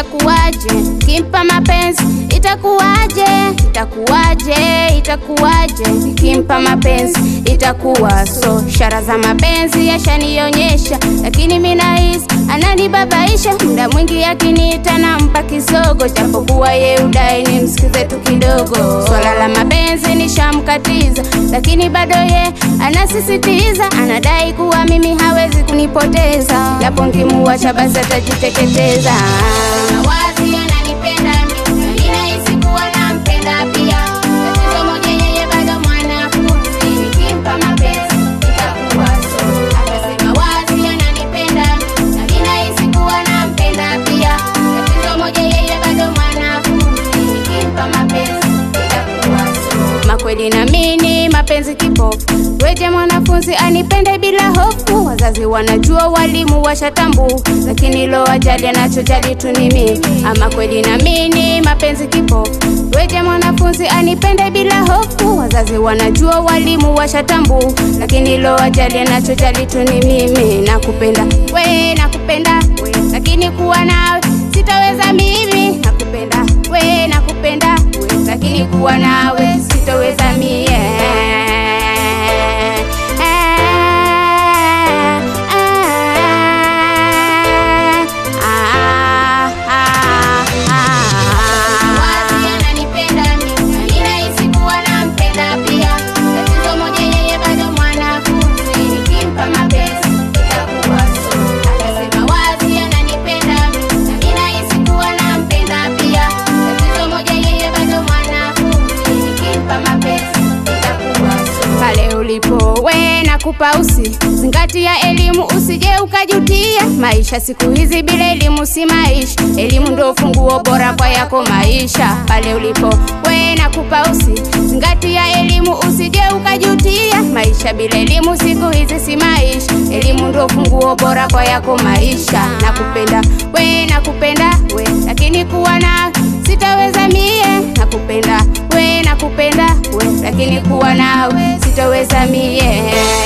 itakuwaje? Kimpa mapenzi itakuwaje? Itakuwaje? Itakuwaje? Kimpa mapenzi itakuwa so. Ishara za mapenzi yashanionyesha, lakini mimi nahisi ananibabaisha. Muda mwingi akiniita nampa kisogo, japokuwa ye udai nimsikize tu kidogo. Swala la mapenzi nishamkatiza, lakini bado ye anasisitiza, anadai kuwa mimi hawezi kunipoteza, japo nkimuacha basi atajiteketeza. Wazi ananipenda mimi, na ninahisi kuwa nampenda pia. Tatizo moja, yeye bado mwanafunzi, nikimpa mapenzi itakuwa so. Akasema wazi ananipenda mimi, na ninahisi kuwa nampenda pia. Tatizo moja, yeye bado mwanafunzi, nikimpa mapenzi itakuwa so. Makweli naamini mapenzi kipofu, weje mwanafunzi anipende bila hofu. Wazazi wanajua, walimu washatambu, lakini lo ajali anachojali tu ni mimi. Ama kweli naamini mapenzi kipofu, weje mwanafunzi anipende bila hofu. Wazazi wanajua, walimu washatambu, lakini lo ajali anachojali tu ni mimi. Nakupenda we, nakupenda we, lakini kuwa nawe sitaweza mimi. Nakupenda we, nakupenda we, lakini kuwa nawe sitaweza mie. Wazi ananipenda mimi, na ninahisi kuwa nampenda pia. Tatizo moja, yeye bado mwanafunzi, nikimpa mapenzi itakuwa so. Akasema wazi ananipenda mimi, na ninahisi kuwa nampenda pia. Tatizo moja, yeye bado mwanafunzi, nikimpa mapenzi itakuwa so. Pale ulipo we nakupa usi zingatia elimu, usije ukajutia maisha. Siku hizi bila elimu si maisha, elimu ndo funguo bora kwa yako maisha. Pale ulipo we nakupa usi zingatia elimu, usije ukajutia maisha. Bila elimu siku hizi si maisha, elimu ndo funguo bora kwa yako maisha. Nakupenda we nakupenda we, lakini kuwa na sitaweza mie. Nakupenda we nakupenda we, lakini kuwa nawe sitaweza mie.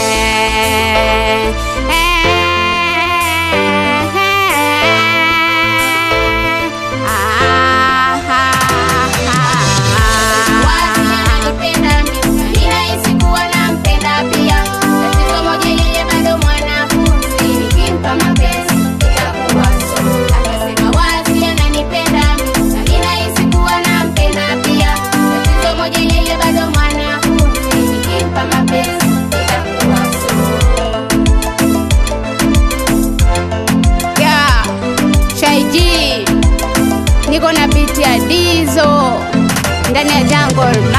Wazi ananipenda mimi, na ninahisi kuwa nampenda pia. Tatizo moja, yeye bado mwanafunzi, nikimpa mapenzi itakuwa so. Akasema wazi ananipenda mimi, na ninahisi kuwa nampenda pia. Tatizo moja, yeye bado mwanafunzi, nikimpa mapenzi itakuwa so. Yeah, Shaiji niko na biti ya Dizo ndani ya jungle